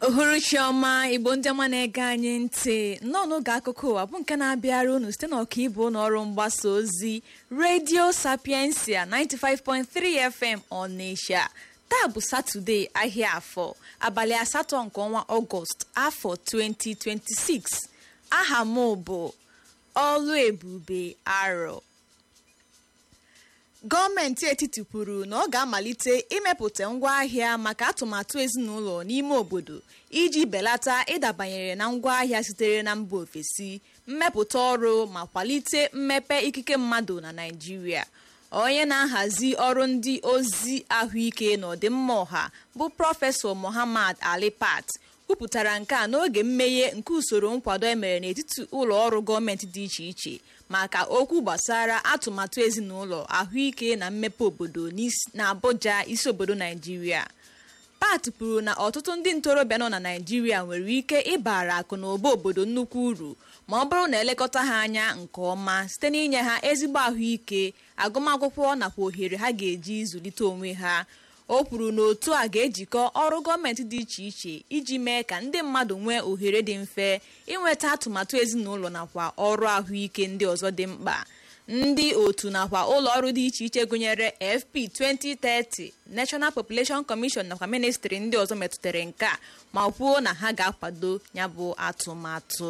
uhuruchi ọma igbo ndị ọma na-ege anyị ntị nnọọ n'oge akụkọ ụwa bụ nke na-abịara unu site n'ọkaibu n'ọrụ mgbasa ozi redio sapiensia 95.3 fm ọnịsha taa bụ satọde ahịa afọ abalị asatọ nke ọnwa ọgọst afọ 2026 aha m bụ ọlụ ebube arọ gọọmenti etiti kwuru na ọ ga-amalite imepụta ngwaahịa maka atụmatụ ezinụlọ n'ime obodo iji belata ịdabanyere na ngwaahịa sitere na mba ofesi mmepụta ọrụ ma kwalite mmepe ikike mmadụ na Naịjirịa onye na-ahazi ọrụ ndị ozi ahụike na ọdịmma ọha bụ prọfesọ Muhammad Ali Pat kwupụtara nke a n'oge mmeghe nke usoro nkwado emere n'etiti ụlọ ọrụ gọọmenti dị iche iche maka okwu gbasara atụmatụ ezinụlọ ahụike na mmepe obodo na Abuja isi obodo Naijiria Pat kwuru na ọtụtụ ndị ntorobịa nọ na Naijiria nwere ike ịbara akụ na ụba obodo nnukwu uru ma ọ bụrụ na elekọta ha anya nke ọma site n'inye ha ezigbo ahụike agụmakwụkwọ nakwa ohere ha ga-eji zụlite onwe ha o kwuru na otu a ga-ejikọ ọrụ gọọmenti dị iche iche iji mee ka ndị mmadụ nwee ohere dị mfe inweta atụmatụ ezinụlọ nakwa ọrụ ahụike ndị ọzọ dị mkpa ndị otu nakwa ụlọ ọrụ dị iche iche gụnyere FP 2030 National Population Commission nakwa ministri ndị ọzọ metụtara nke a ma kwuo na ha ga-akwado ya bụ atụmatụ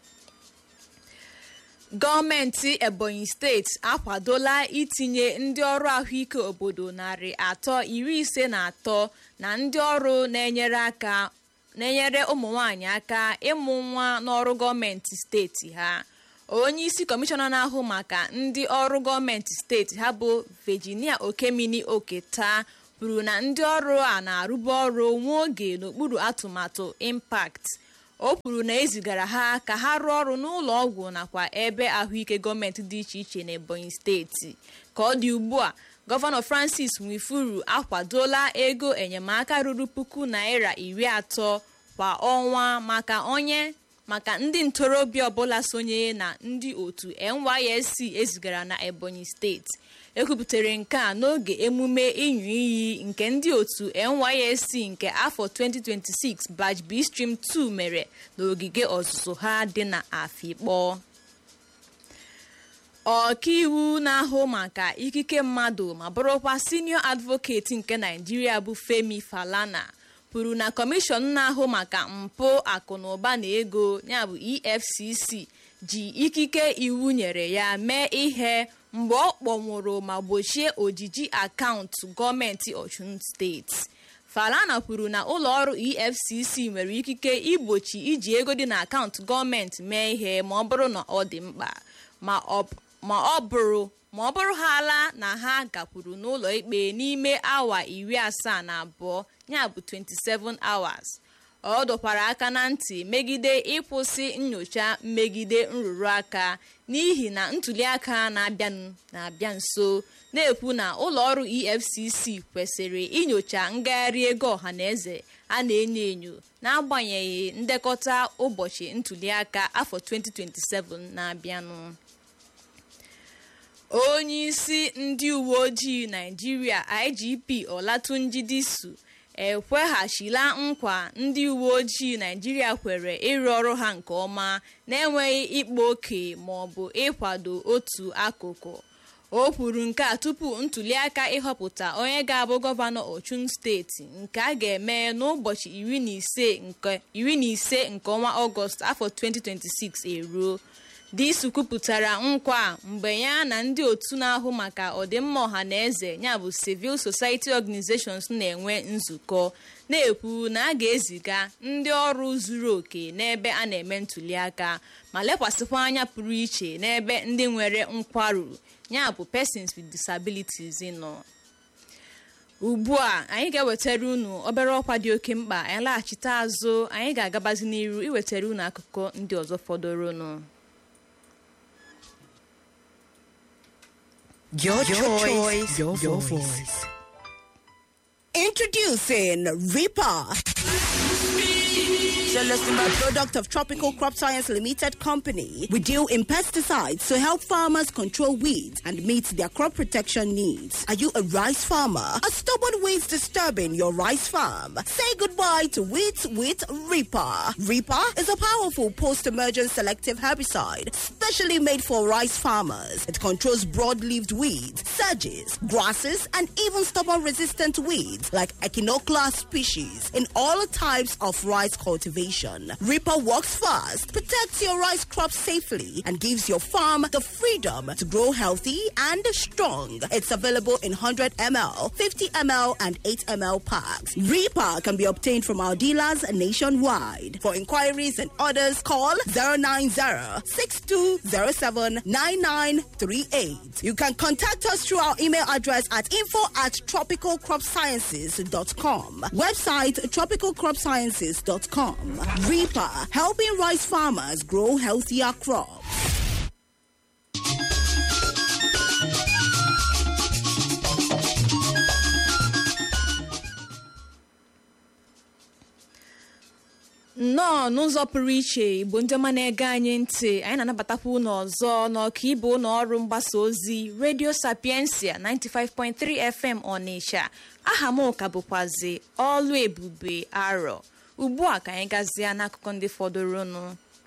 gọọmenti ebonyi steeti akwadola itinye ndị ọrụ ahụike obodo narị atọ iri ise na atọ na ndị ọrụ na-enyere aka na-enyere ụmụ nwanyị aka ịmụ nwa n'ọrụ gọọmenti steeti ha onye isi kọmishọna na-ahụ maka ndị ọrụ gọọmenti steeti ha bụ Virginia Okemini Oketa kwuru na ndị ọrụ a na-arụbu ọrụ nwa oge n'okpuru atụmatụ impact o kwuru na ezigara ha ka ha rụọ ọrụ n'ụlọ ọgwụ nakwa ebe ahụike gọọmenti dị iche iche n'Ebonyi steeti ka ọ dị ugbu a gọvanọ Francis Nwifuru akwadola ego enyemaka ruru puku naira iri atọ kwa ọnwa maka onye maka ndị ntorobịa ọbụla sonye na ndị otu NYSC ezigara na Ebonyi steeti ekwupụtara nke a n'oge emume ịnyụ iyi nke ndị otu NYSC nke afọ 2026 Batch B Stream 2 mere n'ogige ọzụzụ ha dị na Afikpo ọkaiwu na-ahụ maka ikike mmadụ ma bụrụkwa senior advocate nke Naijiria bụ Femi Falana kwuru na kọmishọn na-ahụ maka mpụ akụnụba na ego ya bụ EFCC ji ikike iwu nyere ya mee ihe mgbe ọ kpọnwụrụ ma gbochie ojiji akaụntụ gọọmenti Ọchụn steeti Falana kwuru na ụlọ ọrụ EFCC nwere ikike igbochi iji ego dị na akaụntụ gọọmenti mee ihe ma ọ bụrụ na ọ dị mkpa ma ọ bụrụ ma ọ bụrụ ha ala na ha gakwuru n'ụlọ ikpe n'ime awa iri asaa na abụọ ya bụ 27 hours ọ dọkwara aka na ntị megide ịkwụsị nyocha mmegide nrụrụ aka n'ihi na ntuliaka na-abịa nso na-ekwu na ụlọ ọrụ EFCC kwesịrị inyocha ngagharị ego ọhaneze a na-enyo enyo n'agbanyeghị ndekọta ụbọchị ntuliaka afọ 2027 na-abịanụ onye isi ndị uwe ojii Naịjirịa IGP Olatunji Disu ekweghachila nkwa ndị uwe ojii Naịjirịa kwere ịrụ ọrụ ha nke ọma na-enweghị ịkpa oke ma ọ bụ ịkwado otu akụkụ o kwuru nke a tupu ntuliaka ịhọpụta onye ga-abụ gọvanọ Ọchụn steeti nke a ga-eme n'ụbọchị iri na ise nke ọnwa Ọgọst afọ 2026 eruo Disu kwupụtara nkwa mgbe ya na ndị otu na-ahụ maka ọdịmma ọha na eze ya bụ civil society organizations na-enwe nzukọ na-ekwu na a ga-eziga ndị ọrụ zuru oke n'ebe a na-eme ntuliaka ma lekwasịkwa anya pụrụ iche n'ebe ndị nwere nkwarụ ya bụ persons with disabilities nọ ugbu a anyị ga-ewetara unu obere ọkwa dị oke mkpa anyị laghachite azụ anyị ga-agabazi n'iru iwetara unu akụkọ ndị ọzọ fọdụrụnụ Your, your choice, your, your voice. Introducing Reaper. A product of Tropical Crop Science Limited Company, we deal in pesticides to help farmers control weeds and meet their crop protection needs. Are you a rice farmer? Are stubborn weeds disturbing your rice farm? Say goodbye to weeds with Reaper. Reaper is a powerful post-emergent selective herbicide specially made for rice farmers. It controls broad-leaved weeds, sedges, grasses, and even stubborn-resistant weeds like Echinoclea species in all types of rice cultivation. Reaper works fast, protects your rice crop safely, and gives your farm the freedom to grow healthy and strong. It's available in 100 ml, 50 ml, and 8 ml packs. Reaper can be obtained from our dealers nationwide. For inquiries and orders, call 090 6207 9938. You can contact us through our email address at info at tropicalcropsciences.com. Website tropicalcropsciences.com. Reaper, helping rice farmers grow healthier crops. nnọọ n'ụzọ pụrụ iche igbo ndị ọma na-ege anyị ntị anyị na-anabatakwa unu ọzọ n'ọka ibe ụlọ ọrụ mgbasa ozi redio sapiensia 95.3 fm ọnịsha aha m ka bụkwazi ọlụ ebube arọ ugbu a ka anyị gazie n'akụkọ ndị fọdụrụnụ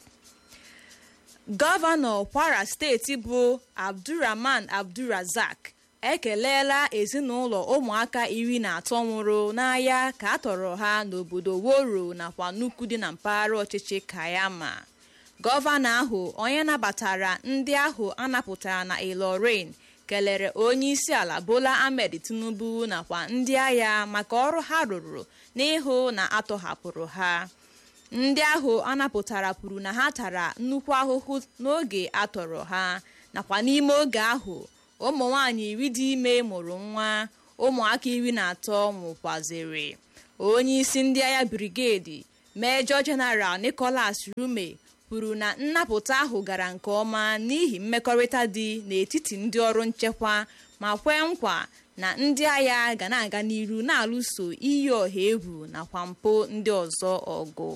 gọvanọ kwara steeti bụ abdurrahman abdulrazak ekeleela ezinụlọ ụmụaka iri na atọ nwụrụ n'agha ka a tọrọ ha n'obodo woro nakwa nnukwu dị na mpaghara ọchịchị kayama gọvanọ ahụ onye nabatara ndị ahụ anapụtara na ilorin kelere onye isi ala bola ahmed tinubu nakwa ndị agha maka ọrụ ha rụrụ n'ịhụ na atọhapụrụ ha ndị ahụ anapụtara kwuru na ha tara nnukwu ahụhụ n'oge atọrọ ha nakwa n'ime oge ahụ ụmụ nwanyị iri dị ime mụrụ nwa ụmụaka iri na atọ nwụkwaziri onye isi ndị agha brigedi mejọ jeneral nicholas rume kwuru na nnapụta ahụ gara nke ọma n'ihi mmekọrịta dị n'etiti ndị ọrụ nchekwa ma kwee nkwa na ndị agha ga na-aga n'iru na-alụso iyi ọha egwu nakwa mpụ ndị ọzọ ọgụ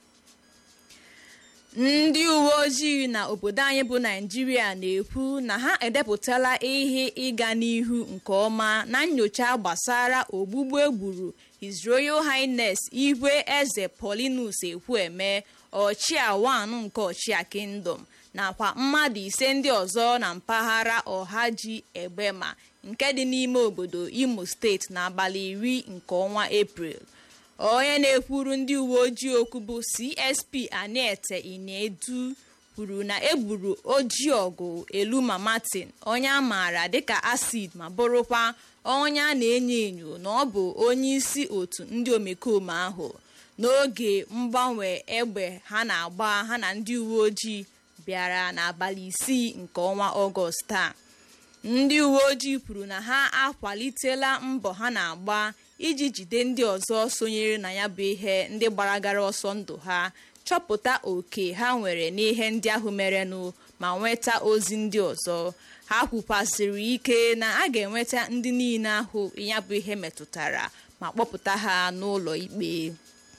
ndị uwe ojii na obodo anyị bụ naijiria na-ekwu na ha edepụtala ihe ịga n'ihu nke ọma na nyocha gbasara ogbugbu egburu his royal highness igwe eze paulinus ekwueme ọchịa wan nke ọchịa kingdom nakwa mmadụ ise ndị ọzọ na mpaghara ọhaji egbema nke dị n'ime obodo imo steeti n'abalị iri nke ọnwa eprel onye na-ekwuru ndị uwe ojii okwu bụ csp anete inedu kwuru na egburu ojiọgụ eluma martin onye a maara dịka acid ma bụrụkwa onye a na-enyo enyo na ọ bụ onye isi otu ndị omekome ahụ n'oge mgbanwe egbe ha na-agba ha na ndị uwe ojii bịara n'abalị isii nke ọnwa ọgọst a ndị uwe ojii kwuru na ha akwalitela mbọ ha na-agba iji jide ndị ọzọ sonyere na ya bụ ihe ndị gbaragara ọsọ ndụ ha chọpụta oke ha nwere n'ihe ndị ahụ merenụ ma nweta ozi ndị ọzọ ha kwukwasịrị ike na a ga-enweta ndị niile ahụ ya bụ ihe metụtara ma kpọpụta ha n'ụlọ ikpe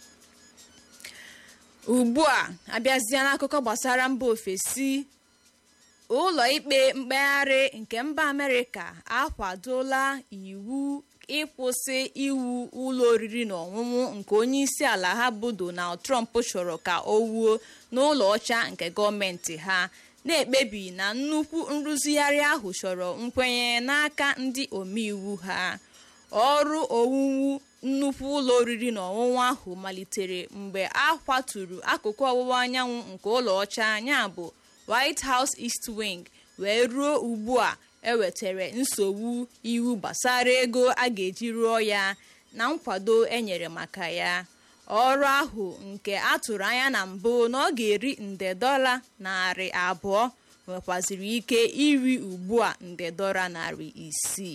ugbu a abịazie n'akụkọ gbasara mba ofesi ụlọ ikpe mkpegharị nke mba amerịka akwadola iwu ịkwụsị iwu ụlọ oriri na ọṅụṅụ nke onye isi ala ha bụ donald trump chọrọ ka o wuo n'ụlọ ọcha nke gọọmenti ha na-ekpebi na nnukwu nrụzigharị ahụ chọrọ nkwenye n'aka ndị omeiwu ha ọrụ owuwu nnukwu ụlọ oriri na ọṅụṅụ ahụ malitere mgbe a kwaturu akụkụ ọwụwa anyanwụ nke ụlọ ọcha ya bụ white house east wing wee ruo ugbu a ewetara nsogbu iwu gbasara ego a ga-eji rụọ ya na nkwado enyere maka ya ọrụ ahụ nke a tụrụ anya na mbụ na ọ ga-eri nde dọla narị abụọ nwekwaziri ike iri ugbu a nde dọla narị isii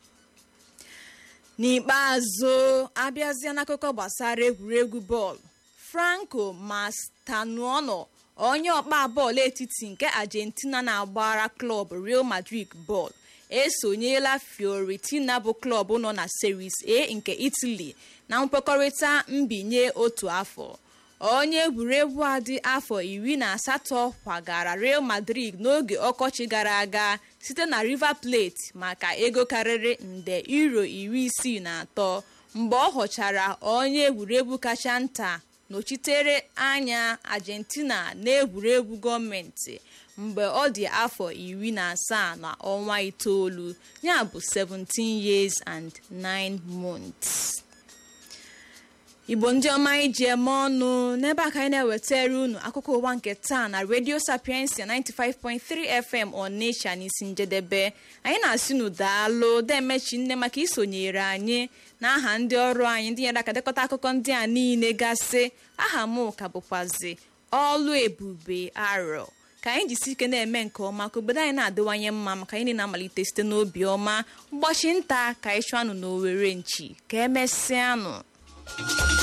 n'ikpeazụ abịazia n'akụkọ gbasara egwuregwu bọọlụ franco mastanuono onye ọkpa bọọlụ etiti nke argentina na-agbara klọb real madrid bọọlụ esonyela fiorentina bụ klọb nọ na series a nke italy na nkwekọrịta mbinye otu afọ onye egwuregwu a dị afọ iri na asatọ kwagara real madrid n'oge ọkọchị gara aga site na river plate maka ego karịrị nde euro iri isii na atọ mgbe ọ ghọchara onye egwuregwu kacha nta nọchitere anya argentina n'egwuregwu gọọmenti mgbe ọ dị afọ iri na asaa na ọnwa itoolu ya bụ 17 years and 9 months. igbo ndị ọma iji eme ọnụ n'ebe a ka anyị na-ewetara unu akụkọ ụwa nke taa na radio sapiensia 95.3 fm onitsha n'isi njedebe anyị na-asị nu daalụ demechi nne maka isonyere anyị na aha ndị ọrụ anyị ndị nyere aka dekọta akụkọ ndị a niile gasị aha m ka bụkwazi ọlụ ebube arọ ka anyị jisi ike na-eme nke ọma ka obodo anyị na-adịwanye mma maka anyị na-amalite site n'obi ọma mgbachi nta ka anyị chụọ anụ n'owere nchi ka emesịanụ